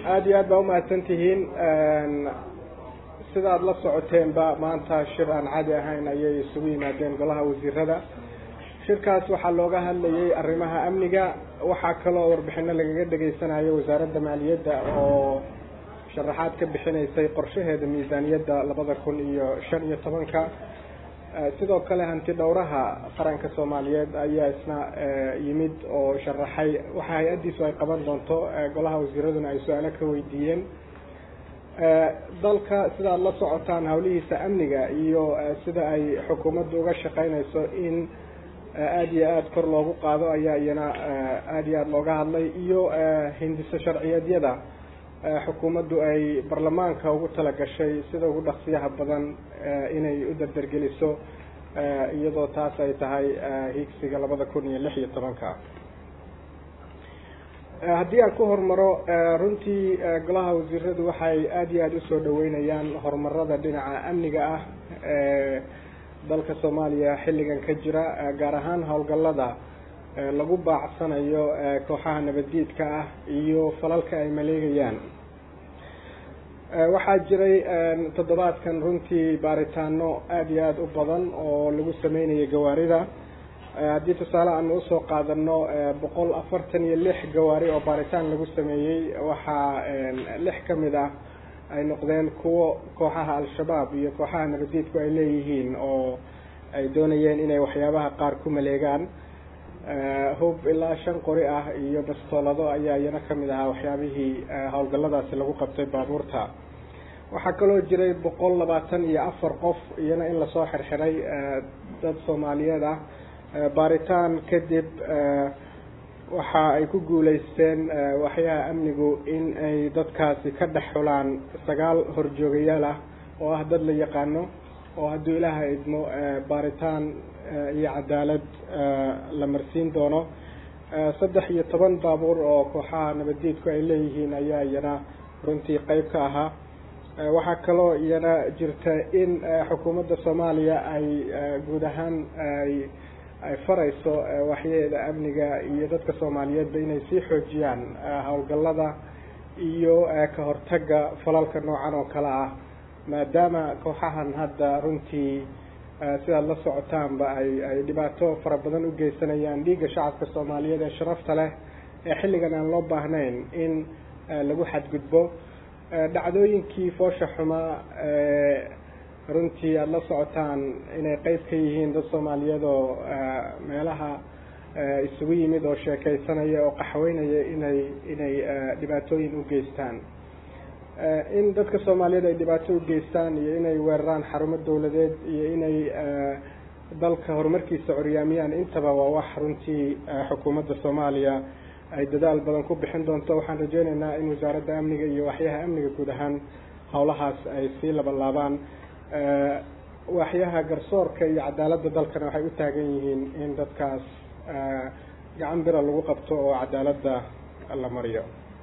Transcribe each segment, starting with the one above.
aada iyo aad baa umahadsan tihiin sida aada la socoteenba maanta shir aan caadi ahayn ayay isugu yimaadeen golaha wasiirada shirkaas waxaa looga hadlayay arrimaha amniga waxaa kaloo warbixino lagaga dhegaysanayo wasaaradda maaliyadda oo sharaxaad ka bixinaysay qorshaheeda miisaaniyadda labada kun iyo shan iyo tobanka sidoo kale hanti dhowraha qaranka soomaaliyeed ayaa isna yimid oo sharaxay waxa hay-addiisu ay qaban doonto golaha wasiiraduna ay su-aalo ka weydiiyeen dalka sida aada la socotaan hawlihiisa amniga iyo sida ay xukuumaddu uga shaqeynayso in aada iyo aada kor loogu qaado ayaa iyana aada iyo aada looga hadlay iyo hindiso sharciyeedyada xukuumaddu ay baarlamaanka ugu talagashay sida ugu dhaqsiyaha badan inay u dardargeliso iyadoo taas ay tahay higsiga labada kun iyo lix iyo tobanka haddii aan ku hormaro runtii golaha wasiiradu waxay aada iyo aada usoo dhaweynayaan horumarada dhinaca amniga ah ee dalka soomaaliya xilligan ka jira gaar ahaan howlgallada lagu baacsanayo kooxaha nabaddiidka ah iyo falalka ay maleegayaan waxaa jiray toddobaadkan runtii baaritaano aada iyo aada u badan oo lagu sameynayay gawaarida haddii tusaale aanu usoo qaadano boqol afartan iyo lix gawaari oo baaritaan lagu sameeyey waxaa lix ka mid ah ay noqdeen kuwo kooxaha al-shabaab iyo kooxaha nabaddiidku ay leeyihiin oo ay doonayeen inay waxyaabaha qaar ku maleegaan hub ilaa shan qori ah iyo bastoolado ayaa iyana kamid ahaa waxyaabihii howlgalladaasi lagu qabtay baabuurta waxaa kaloo jiray boqol labaatan iyo afar qof iyana in lasoo xirxiray dad soomaaliyeed ah baaritaan kadib waxa ay ku guuleysteen waxyaha amnigu in ay dadkaasi ka dhex xulaan sagaal horjoogayaal ah oo ah dad la yaqaano oo hadduu ilaaha idmo baaritaan iyo cadaalad la marsiin doono saddex iyo toban baabuur oo kooxaha nabaddiidku ay leeyihiin ayaa iyana runtii qeyb ka ahaa waxaa kaloo iyana jirta in xukuumadda soomaaliya ay guud ahaan ay ay farayso waxyaheeda amniga iyo dadka soomaaliyeedba inay sii xoojiyaan howlgallada iyo ka hortagga falalka noocan oo kale ah maadaama kooxahan hadda runtii sidaad la socotaanba ay ay dhibaato fara badan u geysanayaan dhiigga shacabka soomaaliyeed ee sharafta leh ee xilligan aan loo baahnayn in lagu xadgudbo dhacdooyinkii foosha xumaa runtii aada la socotaan inay qeyb ka yihiin dad soomaaliyeed oo meelaha isugu yimid oo sheekeysanaya oo qaxweynaya inay inay dhibaatooyin u geystaan in dadka soomaaliyeed ay dhibaato u geystaan iyo inay weeraraan xarumo dawladeed iyo inay dalka horumarkiisa curyaamiyaan intaba waa wax runtii xukuumadda soomaaliya ay dadaal badan ku bixin doonto waxaan rajeyneynaa in wasaaradda amniga iyo waxyaha amniga guud ahaan howlahaas ay sii labalaabaan waaxyaha garsoorka iyo cadaaladda dalkana waxay u taagan yihiin in dadkaas gacan bira lagu qabto oo cadaaladda la mariyo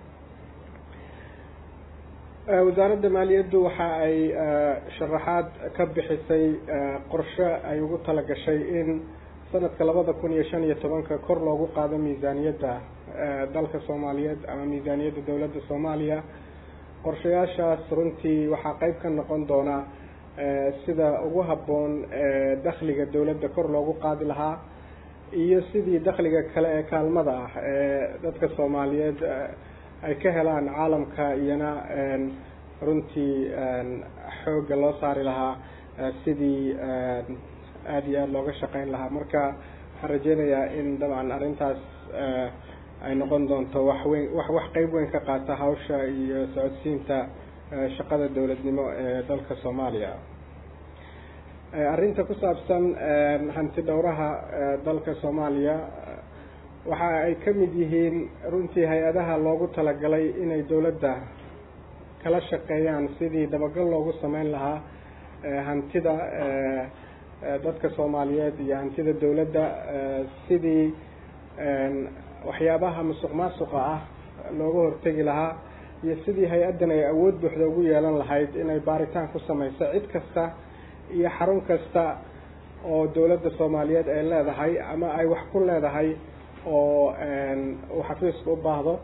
wasaaradda maaliyaddu waxa ay sharaxaad ka bixisay qorshe ay ugu talagashay in sanadka labada kun iyo shan iyo tobanka kor loogu qaado miisaaniyadda dalka soomaaliyeed ama miisaaniyadda dowladda soomaaliya qorshayaashaas runtii waxaa qeyb ka noqon doona sida ugu habboon dakhliga dowladda kor loogu qaadi lahaa iyo sidii dakhliga kale ee kaalmada ah ee dadka soomaaliyeed ay ka helaan caalamka iyana runtii xoogga loo saari lahaa sidii aada iyo aada looga shaqeyn lahaa marka waxaan rajeynayaa in dabcan arrintaas ay noqon doonto wax weyn wax wax qeyb weyn ka qaata hawsha iyo socodsiinta shaqada dowladnimo ee dalka soomaaliya arrinta ku saabsan hanti dhowraha dalka soomaaliya waxa ay ka mid yihiin runtii hay-adaha loogu talagalay inay dowladda kala shaqeeyaan sidii dabagal loogu sameyn lahaa hantida dadka soomaaliyeed iyo hantida dowladda sidii waxyaabaha musuq maasuqa ah looga hortegi lahaa iyo sidii hay-addan ay awood buuxda ugu yeelan lahayd inay baaritaan ku sameyso cid kasta iyo xarun kasta oo dowladda soomaaliyeed ay leedahay ama ay wax ku leedahay oo uu xafiisku u baahdo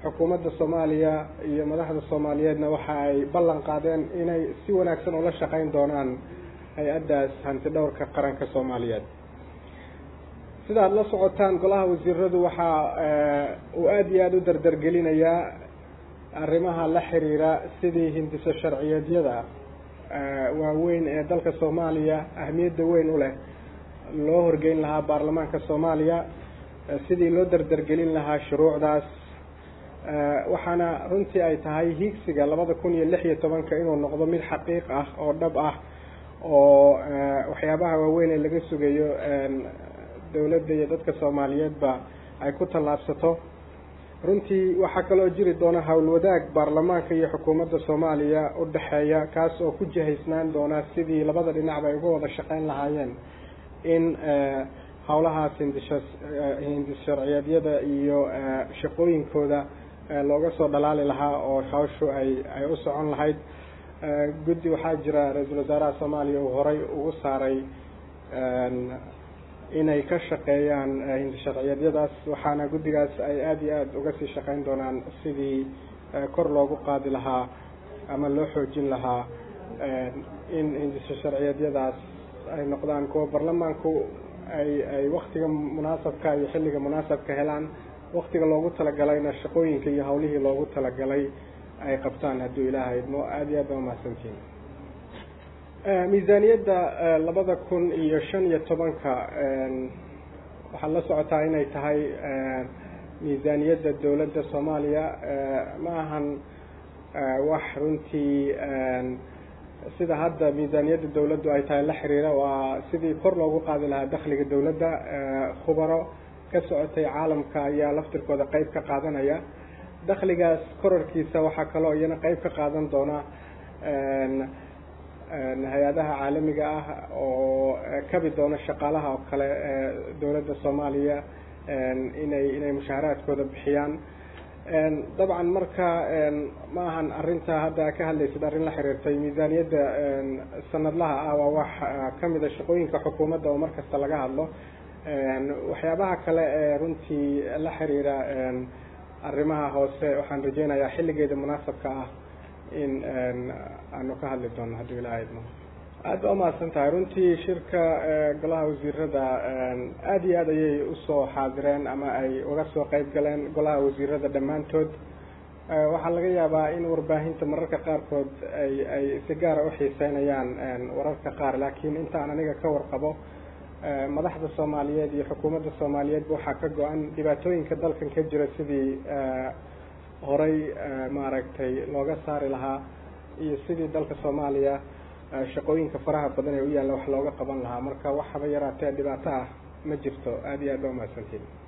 xukuumadda soomaaliya iyo madaxda soomaaliyeedna waxa ay ballan qaadeen inay si wanaagsan ula shaqeyn doonaan hay-addaas hanti dhowrka qaranka soomaaliyeed sida aada la socotaan golaha wasiiradu waxa uu aada iyo aada u dardargelinayaa arrimaha la xiriira sidii hindiso sharciyeedyada waaweyn ee dalka soomaaliya ahmiyadda weyn u leh loo horgeyn lahaa baarlamaanka soomaaliya sidii loo dardargelin lahaa shuruucdaas waxaana runtii ay tahay hiigsiga labada kun iyo lix iyo tobanka inuu noqdo mid xaqiiq ah oo dhab ah oo waxyaabaha waaweyn ee laga sugayo dowladda iyo dadka soomaaliyeedba ay ku tallaabsato runtii waxaa kaloo jiri doona howlwadaag baarlamaanka iyo xukuumadda soomaaliya u dhexeeya kaas oo ku jihaysnaan doona sidii labada dhinacba ay uga wada shaqeyn lahaayeen in howlahaas hindisha hindis sharciyeedyada iyo shaqooyinkooda looga soo dhalaali lahaa oo hawshu ay ay u socon lahayd guddi waxaa jira ra-iisul wasaaraha soomaaliya uu horay ugu saaray inay ka shaqeeyaan hindi sharciyeedyadaas waxaana guddigaas ay aada iyo aada uga sii shaqeyn doonaan sidii kor loogu qaadi lahaa ama loo xoojin lahaa in hindisa sharciyeedyadaas ay noqdaan kuwa baarlamaanku ay ay waktiga munaasabka iyo xilliga munaasabka helaan waktiga loogu talagalayna shaqooyinka iyo hawlihii loogu talagalay ay qabtaan hadduu ilaahay idmo aada iyo aad baa umahadsantiin miisaaniyadda labada kun iyo shan iyo tobanka waxaad la socotaa inay tahay miisaaniyadda dowladda soomaaliya ma ahan wax runtii sida hadda miisaaniyadda dowladdu ay tahay la xiriira waa sidii kor loogu qaadi lahaa dakhliga dowladda khubaro ka socotay caalamka ayaa laftirkooda qeyb ka qaadanaya dakhligaas korarkiisa waxaa kaloo iyana qeyb ka qaadan doona hay-adaha caalamiga ah oo kabi doona shaqaalaha oo kale dowladda soomaaliya inay inay mushaaharaadkooda bixiyaan dabcan marka ma ahan arrinta hadda ka hadlaysid arrin la xiriirtay miisaaniyadda sanadlaha ah waa wax kamida shaqooyinka xukuumadda oo markasta laga hadlo waxyaabaha kale ee runtii la xiriira arrimaha hoose waxaan rajeynayaa xilligeeda munaasabka ah in aanu ka hadli doono hadduu ilaaha idmo aada ba umahadsan tahay runtii shirka golaha wasiirada aada iyo aad ayay usoo xaadireen ama ay uga soo qeyb galeen golaha wasiirada dhammaantood waxaa laga yaabaa in warbaahinta mararka qaarkood ay ay si gaara uxiiseynayaan wararka qaar laakiin intaan aniga ka warqabo madaxda soomaaliyeed iyo xukuumadda soomaaliyeedba waxaa ka go-an dhibaatooyinka dalkan ka jira sidii horay maaragtay looga saari lahaa iyo sidii dalka soomaaliya shaqooyinka faraha badan ee u yaalla wax looga qaban lahaa marka wax haba yaraatee dhibaato ah ma jirto aada iyo aad ba umahadsantiin